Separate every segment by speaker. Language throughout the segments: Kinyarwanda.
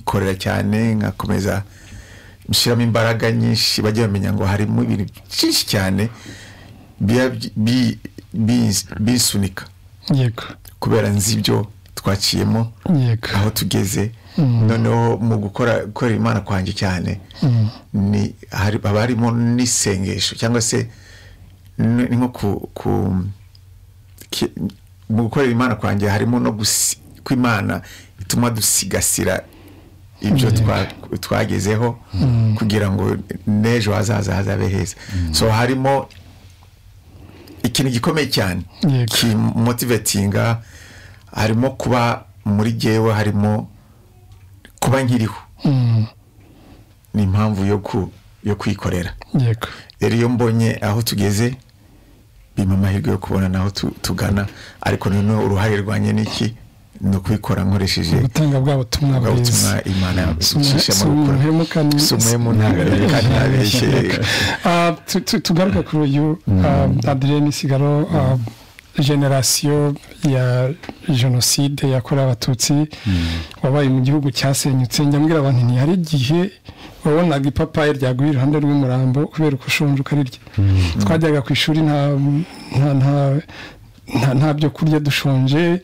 Speaker 1: nkikorera cyane nkakomeza nshyiramo imbaraga nyinshi bajya bamenya ngo harimo ibintu byinshi cyane biba bi- bi- bisunika
Speaker 2: yego
Speaker 1: kubera nzi ibyo twaciyemo
Speaker 2: yego
Speaker 1: aho tugeze noneho mu gukora gukorera imana kwanjye cyane ni hari- haba harimo n'isengesho cyangwa se ni ni nko ku ku- ki- mu gukorera imana kwanjye harimo no gusi- ko imana ituma dusigasira ibyo twa- twagezeho kugira ngo n'ejo hazaza hazabe heza so harimo ikintu gikomeye cyane
Speaker 2: Yego.
Speaker 1: kimotivetinga harimo kuba muri jyewe harimo kuba nkiriho
Speaker 2: Mm,
Speaker 1: ni impamvu yo ku- yo kwikorera
Speaker 2: yego
Speaker 1: rero iyo mbonye aho tugeze bimpa amahirwe yo kubona naho tu- tugana ariko noneho uruhare rwanjye ni iki ni ukubikora nkoresheje
Speaker 2: gutanga bwa butumwa
Speaker 1: bwa
Speaker 2: bwiza
Speaker 1: butumwa imana icisha
Speaker 2: si
Speaker 1: mu
Speaker 2: umuntu
Speaker 1: rukora
Speaker 2: uhemuka ni-
Speaker 1: si umuhemu ntabeshye
Speaker 2: Ah, tu- tu- tugaruke kuri uyu ah, adereni sigaro ah, generasiyo ya jenoside yakorewe abatutsi wabaye mu gihugu cyasenyutse njyambwira abantu nti hari igihe wabonaga ipapayi ryaguye iruhande rw'umurambo kubera uko ushonje ukarirya twajyaga ku ishuri nta nta- nta- nta- nta byo kurya dushonje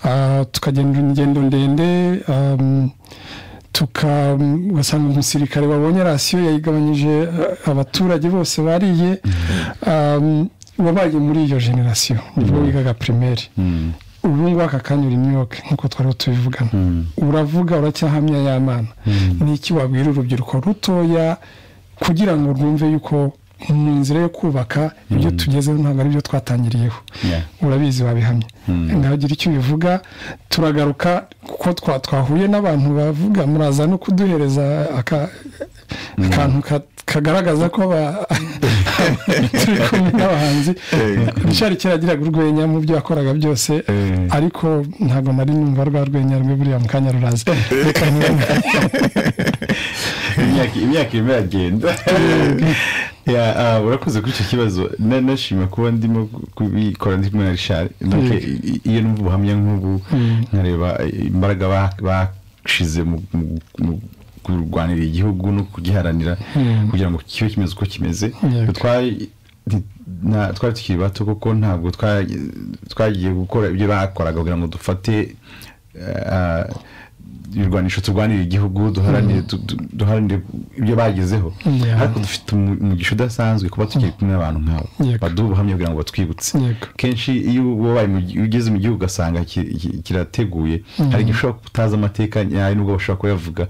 Speaker 2: Ah, tukagenda ingendo ndende ah, tuka ugasanga umusirikare wabonye rasiyo yayigabanyije eh, abaturage bose bariye um, wabaye muri iyo generasiyo nibwo wigaga pirimeri ubu ngubu aka kanya uri imyuka nk'uko twari tubivugana uravuga uracyahamya y'amana ni iki wabwira urubyiruko rutoya kugira ngo rwumve yuko mu nzira yo kubaka ibyo tugezeho ntabwo ari byo twatangiriyeho
Speaker 3: Yeah.
Speaker 2: urabizi babihamye ndagira icyo ubivuga turagaruka kuko twa- twahuye n'abantu bavuga muraza no kuduhereza aka- akantu ka- kagaragaza ko ba- turi kumwe n'abahanzi richard kera yagiraga urwenya mu byo yakoraga byose
Speaker 3: Eh.
Speaker 2: ariko ntabwo nari numva rwa rwenya rwe buriya mu kanya ruraza Reka ntibavuge.
Speaker 3: imyaka imyaka irimo iragenda Ya, ah, urakoze kuri icyo kibazo Na- nashima kuba ndimo kubikora ndi kumwe na richard Donc,
Speaker 2: Yego.
Speaker 3: i- i- iyo numva ubuhamya nk'ubu nkareba imbaraga ba- bashize mu- mu- mu kurwanira igihugu no kugiharanira kugira ngo kibe kimeze uko kimeze
Speaker 2: Yego.
Speaker 3: twari nti- na- twari tukiri bato kuko ntabwo twa- twagiye gukora ibyo bakoraga kugira ngo dufate ah, ibirwanisho turwanira igihugu duharanire du- du- duharanire ibyo bagezeho
Speaker 2: Yeah.
Speaker 3: ariko dufite umu- umugisha udasanzwe kuba tukiri kumwe n'abantu nk'abo
Speaker 2: Yego.
Speaker 3: baduha ubuhamya kugira ngo batwibutse
Speaker 2: Yego.
Speaker 3: kenshi iyo wabaye mu gi- ugeze mu gihugu ugasanga ki- ki- kirateguye hari igihe ushobora kutazi amateka nyayo nubwo bashobora kuyavuga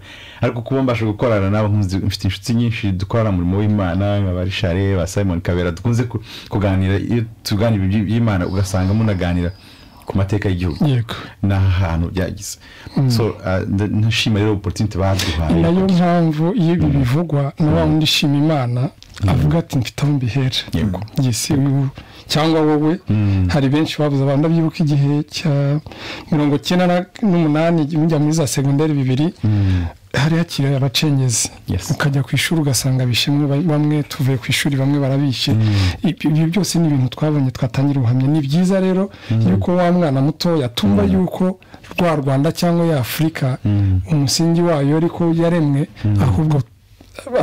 Speaker 3: ariko kuba mbasha gukorana nabo nkunze- mfite inshuti nyinshi dukorana umurimo w'imana nka ba rishare ba simon kabera dukunze ku- kuganira iyo tuganira iby- iby'imana ugasanga munaganira ku mateka y'igihugu
Speaker 2: yego
Speaker 3: n'ahantu byagize so ah, nda- ndashima rero oporutinite
Speaker 2: ni
Speaker 3: baduhaye
Speaker 2: nayo mpamvu iyo ibi bivugwa na wa wundi ishima imana avuga ati mfite aho mbihera
Speaker 3: Yego.
Speaker 2: yesi uyu cyangwa wowe hari benshi babuze abantu ndabyibuka igihe cya mirongo icyenda na- n'umunani mujya muri za segonderi bibiri hari hakiri abacengezi
Speaker 3: Yes.
Speaker 2: ukajya ku ishuri ugasanga bishimwe ba- bamwe tuvuye ku ishuri bamwe barabishe Ibi- ibi byose ni ibintu twabonye twatangira ubuhamya ni byiza rero yuko wa mwana mutoya tumva yuko rwa rwanda cyangwa ya afurika umusingi wayo ariko yaremwe ahubwo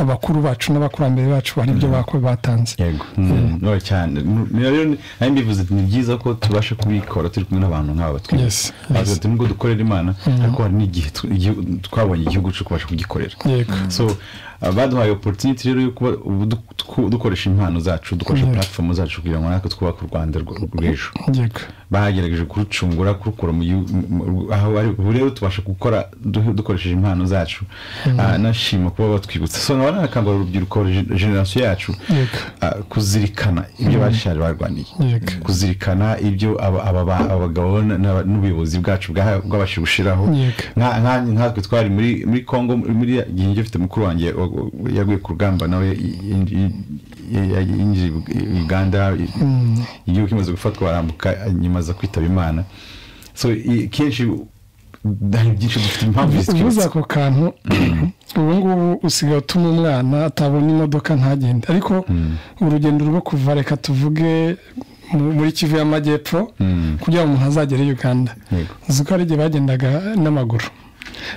Speaker 2: abakuru bacu n'abakurambere bacu hari ibyo bako- batanze
Speaker 3: yego Mm, no cyane Mm, rero ni- nayo mbivuze ni byiza ko tubasha kubikora turi kumwe n'abantu nk'aba
Speaker 2: Yes,
Speaker 3: batwibutse
Speaker 2: yes.
Speaker 3: ati nubwo dukorera imana ariko hari n'igihe tu- igihugu- twabonye igihugu cyo kubasha kugikorera
Speaker 2: yego
Speaker 3: so uh, baduhaye opportunity rero yo kuba ubu du- twu- dukoresha impano zacu dukoresha
Speaker 2: Yego.
Speaker 3: platform zacu kugira ngo natwe twubake u rwanda rw- rw'ejo
Speaker 2: yego
Speaker 3: bagerageje kurucungura kurukura mu gihugu- mu- mu- aho ari ubu rero tubasha gukora du- dukoresheje impano zacu Ah, nashima kuba batwibutsa so nkaba nakangurira urubyiruko gen- generasiyo yacu
Speaker 2: Yego.
Speaker 3: ah, kuzirikana ibyo bashaje barwaniye
Speaker 2: Yego.
Speaker 3: kuzirikana ibyo aba- aba- ba- abagabo na- na- n'ubuyobozi bwacu bwaha- bwabashije gushiraho
Speaker 2: Yego.
Speaker 3: Nka- nka- nkatwe twari muri muri Congo muri igihe njye mfite mukuru wanjye wa- wa- yaguye ku rugamba nawe y- y- y- y- yinjiye i- Uganda i- igihugu kimaze gufatwa barambuka nyuma aza kwitaba Imana so i- kenshi hari byinshi dufite impamvu
Speaker 2: uvuze
Speaker 3: zitwibutsa
Speaker 2: ako kantu ubu ngubu usigaye utuma umwana atabona imodoka ntagende ariko urugendo rwo kuva reka tuvuge mu- muri kivu y'amajyepfo kugira ngo umuntu azagere i uganda
Speaker 3: Yego.
Speaker 2: uzi ko hari igihe bagendaga n'amaguru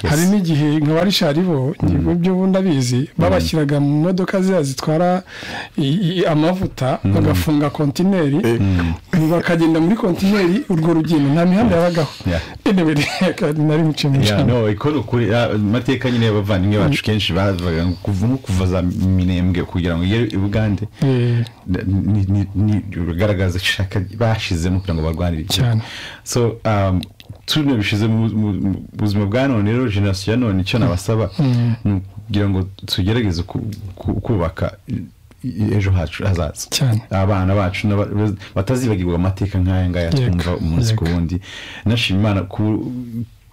Speaker 2: hari n'igihe nka ba richard bo ibigo byo ubundi abizi babashyiraga mu modoka ziriya zitwara i- i- amavuta bagafunga kontineri bakagenda muri kontineri urwo rugendo nta mihanda yabagaho
Speaker 3: Yeah.
Speaker 2: enewe nari muciye mu
Speaker 3: Yeah,
Speaker 2: mucanga
Speaker 3: no ikora ukuri ah, amateka nyine y'abavandimwe bacu kenshi bavuga ngo kuva nko kuva za minembwe kugira ngo igere i bugande
Speaker 2: Eh,
Speaker 3: ni- ni- ni- bigaragaza ishaka bashizemo kugira ngo barwanire ibyo.
Speaker 2: Cyane.
Speaker 3: so um, tune bishize mu mu- mu buzima bwa none rero generasiyo ya none icyo nabasaba ni ukugira ngo tugerageze ku- ku- kubaka i- i- ejo hacu hazaza
Speaker 2: Cyane.
Speaker 3: abana bacu n'aba- baz- batazibagirwa amateka nk'aya ngaya
Speaker 2: Yego,
Speaker 3: twumva umunsi ku
Speaker 2: yego.
Speaker 3: wundi nashima imana ku-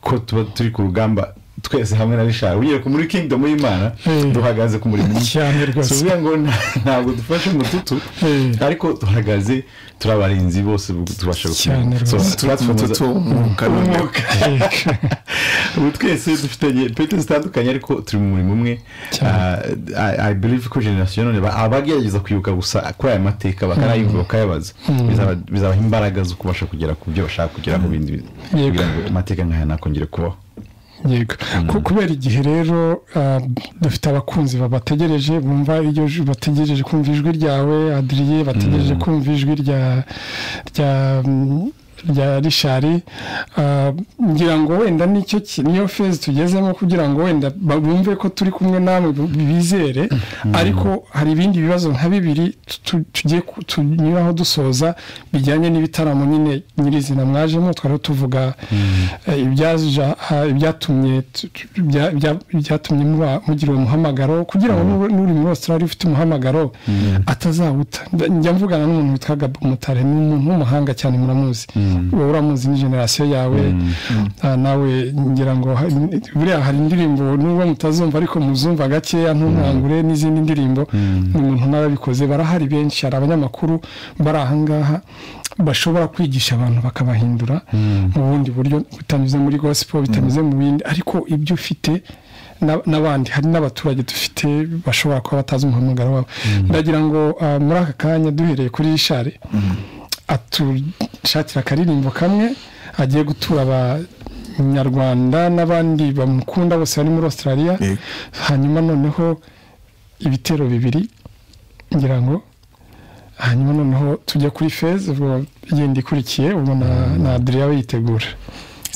Speaker 3: ko tuba turi ku rugamba twese hamwe na rishari ugiye ku muri kingdom y'imana
Speaker 2: Mm.
Speaker 3: duhagaze ku murimo umwe.
Speaker 2: Cyane rwose.
Speaker 3: Si ukuvuga ngo nta- ntabwo dufashe umututu
Speaker 2: Mm.
Speaker 3: ariko duhagaze turi abarinzi bose tubasha
Speaker 2: Cyane
Speaker 3: So,
Speaker 2: rwose.
Speaker 3: turatwumuza-
Speaker 1: tutumuka
Speaker 3: umwuka ubu twese dufitanye pete zitandukanye ariko turi mu murimo umwe
Speaker 2: Cyane.
Speaker 3: Ah, I- i believe ko generasiyo none ba- abagerageza kwibuka gusa kuri aya mateka bakanayumva bakayabaza Bizaba- bizabaha imbaraga zo kubasha kugera ku byo bashaka kugera mu bindi bintu
Speaker 2: Yego.
Speaker 3: kugira ngo amateka nk'aya ntakongere kubaho
Speaker 2: yego Ku- kubera igihe rero ah, dufite abakunzi babategereje bumva iryo ju- bategereje kumva ijwi ryawe adiriye bategereje kumva ijwi rya rya mm, rya rishari Ah, ngira ngo wenda nicyo ki- niyo fezi tugezemo kugira ngo wenda ba- bumve ko turi kumwe namwe bu- bizere ariko hari ibindi bibazo nka bibiri tu- tu- tugiye ku- tunyuraho dusoza bijyanye n'ibitaramo nyine nyirizina mwajemo twari tuvuga eh, ibyaja ha- ibyatumye tu- tu- bya- bya- byatumye muba- mugira uwo muhamagaro kugira ngo n'u- n'uri muri australia ufite umuhamagaro atazawuta Nda- njya mvugana n'umuntu witwa gabo mutare ni umuntu w'umuhanga cyane muramuzi wowe uramuzi ni generasiyo yawe Ah, nawe ngira ngo ha- buriya hari indirimbo nubwo mutazumva ariko muzumva gakeya ntumwangure n'izindi ndirimbo ni umuntu nawe abikoze barahari benshi hari abanyamakuru bari ahangaha bashobora kwigisha abantu bakabahindura mu bundi buryo bitanyuze muri gospel bitanyuze mu bindi ariko ibyo ufite na- n'abandi hari n'abaturage dufite bashobora kuba batazi umuhamagaro wabo ndagira ngo ah, muri aka kanya duhereye kuri ishari atushakira akaririmbo kamwe agiye gutura abanyarwanda n'abandi bamukunda bose bari muri australia
Speaker 1: Yego.
Speaker 2: hanyuma noneho ibitero bibiri ngira ngo hanyuma noneho tujya kuri feza ubwo yindi ikurikiye ubwo na na adriya we yitegura